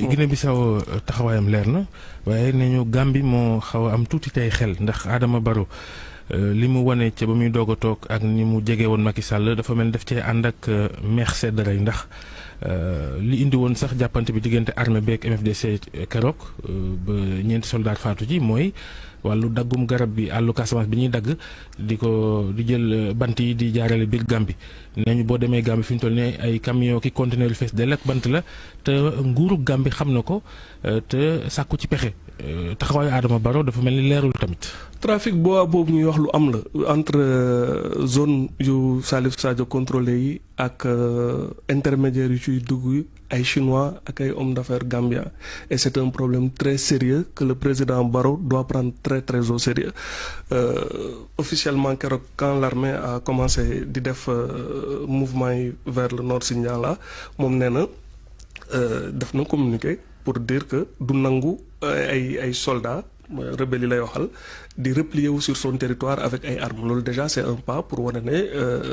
Guinée Bissau taxawaayam leer na waaye nee ñu Gambie moo xaw a am tuuti tey xel ndax Adama Barrow li mu wane ca ba muy doog a toog ak ni mu jege woon Macky Sall dafa mel ni daf cee ànd ak meex sedd rey ndax li indi woon sax jàppante bi diggante armée beeg MFDC keroog ba ñeenti soldat faatu ji mooy wàllu daggum garab bi àllu Casamance bi ñuy dagg di ko di jël bant yi di jaarale biir Gambie nee ñu boo demee Gambie fi ñu toll ne ay camion ki conteneur yu fees dell ak bant la te nguuru Gambie xam na ko te sàkku ci pexe taxawaayu Adama Barrow dafa mel ni leerul tamit. trafic bois boobu ñuy wax lu am la entre zone yu Salif Sadio contrôlé yi ak intermédiaires yu ciy dugg ay chinois ak ay hommes d'affaires gambien et c'est un problème très sérieux que le président Barrow doit prendre très très au sérieux officiellement keroog quand l'armée a commencé di def mouvement yi vers le nord Sindian la moom nee na def na communiqué pour dire que du nangu ay ay soldats rebelles yi lay waxal di replier wu sur son territoire avec ay armes loolu déjà c'est un pas pour wane ne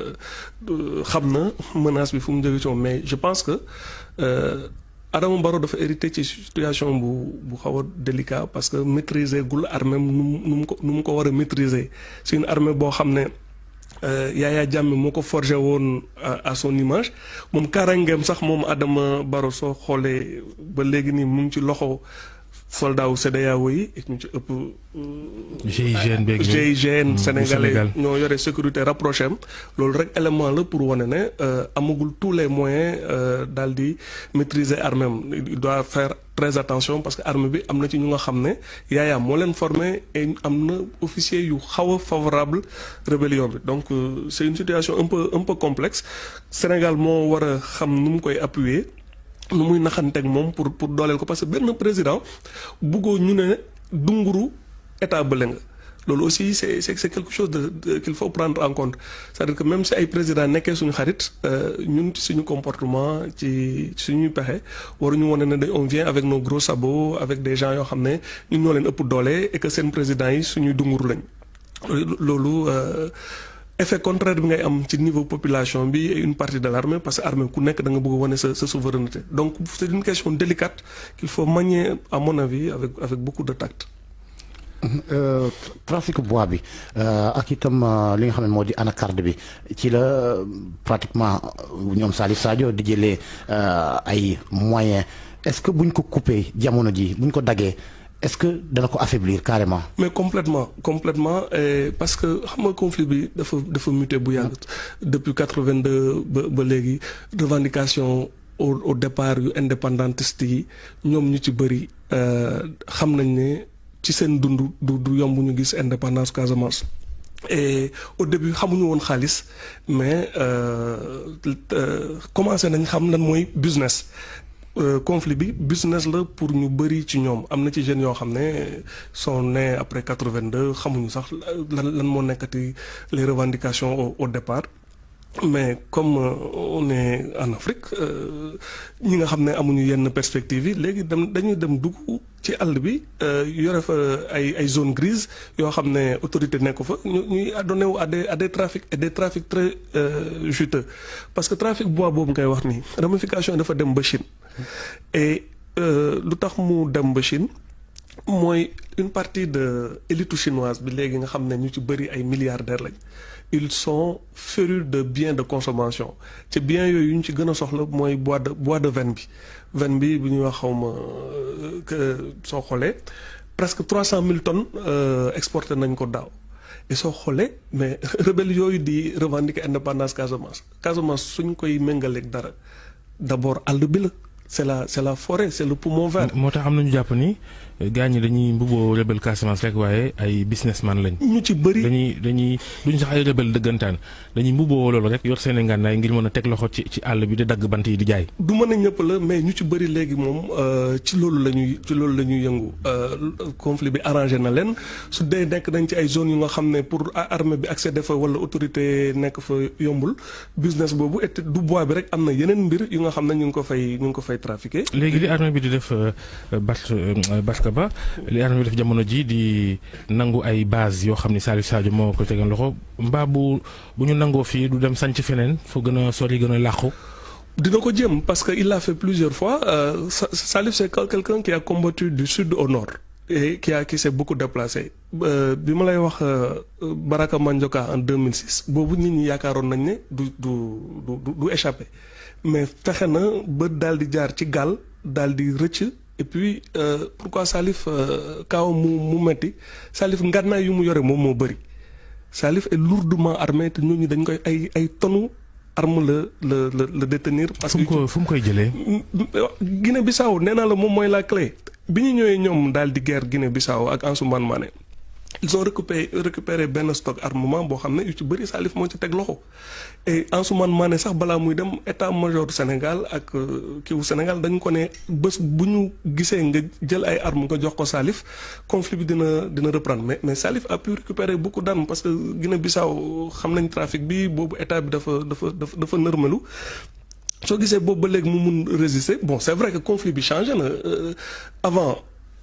xam na menace bi fu mu jóge ci moom mais je pense que Adama Barrow dafa hérité ci situation bu bu xaw a délicat parce que maîtriser gul armée nu mu nu mu ko nu mu ko war a maîtriser c'est une armée boo xam ne Yaya Jammeh moo ko forgé woon à son image moom karangeem sax moom Adama Barrow soo xoolee ba léegi nii mu ngi ci loxo soldat wu CEDEAO yi et ñu ci ëpp. GIGN beeg GIGN sénégalais ñoo yore sécurité rapproché am loolu rek élément la pour wane ne amagul tous les moyens daal di maîtriser armée am il doit faire très attention parce que armée bi am na ci ñu nga xam ne Yaya moo leen formé et am na officier yu xaw a favorable rébellion bi donc c'est une situation un peu un peu complexe Sénégal moo war a xam nu mu koy appuyer. nu muy naxanteeg moom pour pour dooleel ko parce que benn président buggoo ñu ne dunguru état bële nga loolu aussi c'est c'est c'est quelque chose de qu'il faut prendre en compte c'est-à-dire que même si ay président nekkee suñu xarit ñun ci suñu comportement ci suñuy pexe waruñu wane ne on vient avec nos gros sabots avec des gens yoo xam ne ñun ñoo leen ëpp doole et que seen président yi suñuy dunguru lañ loolu effet contraire bi ngay am ci niveau population bi et une partie de l'armée parce que armée ku nekk da nga bëgg a wane sa sa souveraineté donc c'est une question délicate qu'il faut manier à mon avis avec avec beaucoup de tact. trafic bois bi ak itam li nga xam ne moo di anacarde bi ci la pratiquement ñoom Salif Sadio di jëlee ay moyens est-ce que buñ ko coupé jamono ji buñ ko daggee. est-ce que dana ko affaiblir carrément. mais complètement complètement parce que xam nga conflit bi dafa dafa muté bu yàgg depuis quatre-vingt-deux ba ba léegi revendication au au départ yu indépendantiste yi ñoom ñu ci bëri xam nañ ne ci seen dund du du yomb ñu gis indépendance Casamance. et au début xamuñu woon xaalis mais commencé nañ xam lan mooy business. conflit bi business la pour ñu bëri ci ñoom am na ci jeunes yoo xam ne sont nés après quatre-vingt-deux xamuñu sax lan lan moo nekkati les revendications au au départ mais comme on est en Afrique ñi nga xam ne amuñu yenn perspectives yi léegi dem dañuy dem dugg ci àll bi yore fa ay ay zone grise yoo xam ne autorité nekk fa ñu ñuy adonné wu à des à des trafics et des trafics très juteux parce que trafic bois boobu ngay wax nii ramification dafa dem ba Chine et lu tax mu dem ba Chine mooy une partie de élite chinoise bi léegi nga xam ne ñu ci bëri ay milliardaires lañ ils sont férus de biens de consommation ci biens yooyu ñu ci gën a soxla mooy bois de bois de veine bi veine bi bu ñuy wax xawma soo xoolee presque trois cent mille tonnes exporté nañ ko daaw et soo xoolee mais rebelle yooyu di revendiquer indépendance Casamance Casamance suñ koy méngaleeg dara d'abord àll bi la c'est la c'est la forêt c'est le poumon vert. moo tax am na ñu jàpp ni gars ñi dañuy mbubboo rebelle Casamance rek waaye ay businessman lañ. ñu ci bëri dañuy dañuy duñ sax ay rebelle dëggantaan dañuy mbubboo loolu rek yor seen i ngànnaay ngir mën a teg loxo ci ci àll bi di dagg bant yi di jaay. du mën a ñëpp la mais ñu ci bëri léegi moom ci loolu la ñuy ci loolu la ñuy yëngu conflit bi arrangé na leen su dee nekk nañ ci ay zones yu nga xam ne pour armée bi accéder fa wala autorité nekk fa yombul business boobu et du bois bi rek am na yeneen mbir yu nga xam ne ñu ngi ko fay ñu ngi ko fay trafiquer. léegi li armée bi di def Bart Barka Ba li armée bi def jamono ji di nangu ay base yoo xam ni Salif Sadio moo ko tegoon loxo mbaa bu bu ñu nangoo fii du dem sanc feneen foo gën a sori gën a làqu. dina ko jéem parce que il l'a fait plusieurs fois euh, Salif c'est quelqu'un qui a combattu du sud au nord et qui a qui s'est beaucoup déplacé bi ma lay wax Baraka Mandioka en 2006 boobu nit ñi yaakaaroon nañ ne du du du du échappé mais fexe na ba daal di jaar ci gaal daal di rëcc et puis euh, pourquoi Salif kaw mu mu metti Salif ngànnaay yu mu yore moom moo bëri Salif est lourdement armé te ñooñu dañ koy ay ay tonu arme la la la la détenir. parce fu mu ko fu mu koy jëlee. Guinée Bissau nee naa la moom mooy la clé bi ñu ñëwee ñoom daal di guerre Guinée Bissau ak Ansoumana Mané ils ont récupéré récupéré benn stock armement boo xam ne yu ci bëri Salif moo ci teg loxo et Ansoumana Mané sax balaa muy dem état major Sénégal ak kiiwu Sénégal dañ ko ne bés bu ñu gisee nga jël ay armes nga jox ko Salif conflit bi dina dina reprendre mais mais Salif a pu récupérer beaucoup d'armes parce que Guinée Bissau xam nañ trafic bi boobu état bi dafa dafa dafa dafa nërmelu soo gisee boobu ba léegi mu mun résister bon c'est vrai que conflit bi changé na avant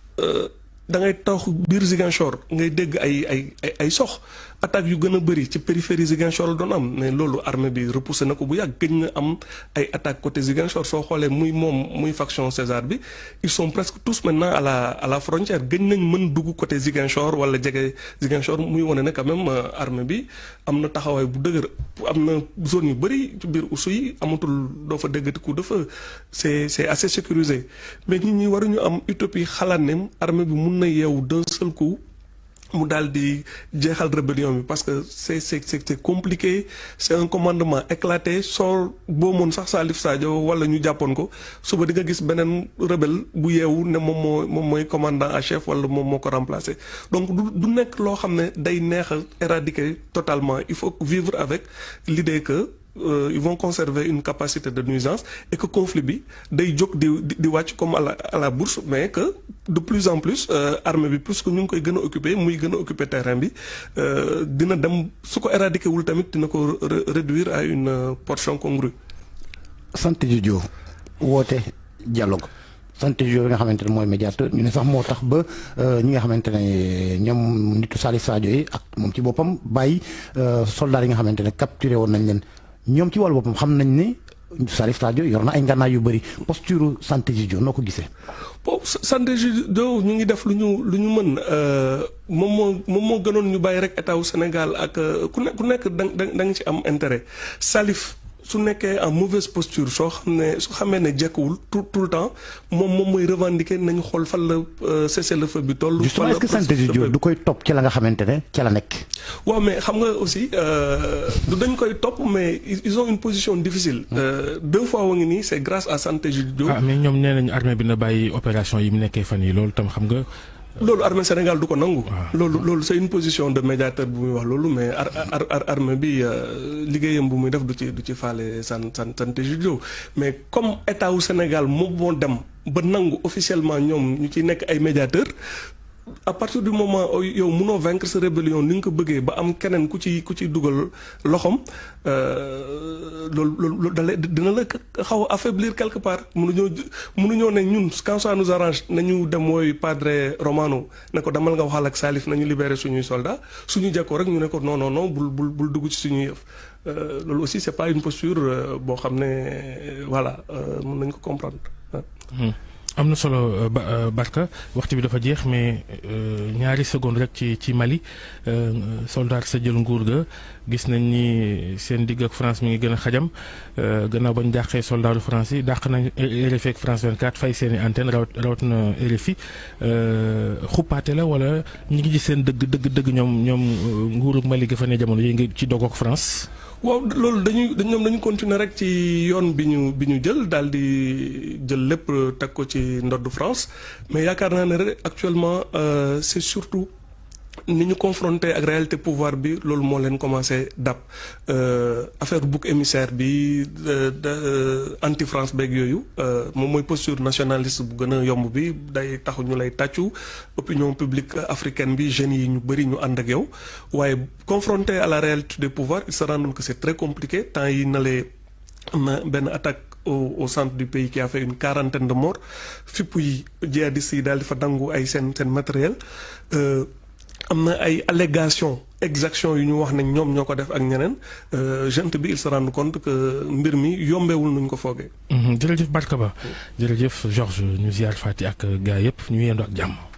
da ngay tax biir Ziguinchor ngay dégg ay ay ay ay sox attaques yu gën a bëri ci périphérie Ziguinchor la doon am mais loolu armée bi repoussé na ko bu yàgg gëj na am ay attaques côté Ziguinchor soo xoolee muy moom muy faction César bi ils sont presque tous maintenant à la à la frontière gëj nañ mën dugg côté Ziguinchor wala jege Ziguinchor muy wane ne quand même armée bi am na taxawaay bu dëgër am na zone yu bëri ci biir usu yi amatul doo fa déggati coup de feu c'est c'est assez sécurisé mais nit ñi waruñu am utopie xalaat ne armée bi mun na yeewu d'un seul coup mu daal di jeexal rébellion bi parce que c'est c'est c'est compliqué c'est un commandement éclaté soo boo moon sax Salif Sadio wala ñu jàppoon ko suba di nga gis beneen rebelle bu yeewu ne moom moo moom mooy commandant en chef wala moom moo ko remplacer donc du du nekk loo xam ne day neex a éradiquer totalement il faut vivre avec l'idée que Euh, ils vont conserver une capacité de nuisance et que conflit bi day jóg di di wàcc comme à la à la bourse mais que de plus en plus euh, armée bi plus que ñu ngi koy gën a occuper muy gën a occuper terrain bi euh, dina dem su ko éradiquer wul tamit dina ko réduire à une portion congrue. sant Didio woote dialogue sant Didio bi nga xamante ne mooy médiateur ñu ne sax moo tax ba ñi nga xamante ne ñoom nitu Salif Sadio yi ak moom ci boppam bàyyi soldats yi nga xamante ne capturé woon nañ leen. ñoom ci wàllu boppam xam nañ ni Salif Sadio yor na ay ngànnaay yu bëri posture santé Didio noo ko gisee. bon santé Didio ñu ngi def lu ñu lu ñu mën moom moo moom moo gënoon ñu bàyyi rek état wu Sénégal ak ku ne ku nekk da da nga ci am intérêt Salif su nekkee en mauvaise posture soo xam ne su xamee ne jekkuwul tout tout le temps moom moom mooy revendiquer nañu xool fan la cessez-le-feu bi toll. justement est-ce que santé Didio du koy topp ci la nga xamante ne ca la nekk. waaw mais xam nga aussi du dañ koy topp mais ils ont une position difficile. deux fois wa ngi nii c'est grâce à santé Didio. ah mais ñoom nee nañu armée bi na bàyyi opération yi mu nekkee fan yi loolu tam xam nga. loolu armée Sénégal du ko nangu. loolu loolu c'est une position de médiateur bu muy wax loolu mais ar ar armée bi liggéeyam bu muy def du ci du ci faale san san santé Didio mais comme état wu Sénégal moom moo dem ba nangu officiellement ñoom ñu ci nekk ay médiateur à partir du moment yow mënoo vaincre sa rébellion ni nga ko bëggee ba am keneen ku ci ku ci dugal loxoom loolu loolu dala dina la xaw a affaiblir quelque part mënuñoo mënuñoo ne ñun quand ça nous arrange nañu dem mooy padre Romano ne ko demal nga waxal ak Salif nañu libérer suñuy soldats suñu jekkoo rek ñu ne ko non non non bul bul bul dugg ci suñuy yëf loolu aussi c'est pas une posture boo xam ne voilà mën nañ ko comprendre. am na solo Barka waxtu bi dafa jeex mais ñaari seconde rek ci ci Mali soldat sa jël nguur ga gis nañ ni seen digg ak France mi ngi gën a xajam gannaaw bañ dàqee soldatu France yi dàq nañ RFI ak France 24 fay seen i antenne rawat rawat na RFI xuppaate la wala ñi ngi gis seen dëgg dëgg dëgg ñoom ñoom nguuru Mali ga fa ne jamono yi ngi ci dogook France. waaw loolu dañuy ñoom dañu continuer rek ci yoon bi ñu bi ñu jël daal di jël lépp teg ko ci ndoddu France mais yaakaar naa ne rek actuellement c'est surtout ni ñu confronté ak réalité pouvoir bi loolu moo leen commencé dab affaire bouc émissaire bi anti France beeg yooyu moom mooy posture nationaliste bu gën a yomb bi day taxu ñu lay tàccu opinion publique africaine bi jeunes yi ñu bëri ñu ànd ak yow waaye confronté à la réalité des pouvoirs il se rend que c'est très compliqué temps yi na lee am na benn attaque au au centre du pays qui a fait une quarantaine de morts fipp yi djihadistes yi daal di fa dangu ay seen seen matériel am na ay allégations exactions yu ñu wax ne ñoom ñoo ko def ak ñeneen gente bi il se rend compte que mbir mi yombewul nuñ ko foogee. jërëjëf Barka Ba jërëjëf Georges ñu ziar Fati ak gaa yëpp ñu yendu ak jàmm.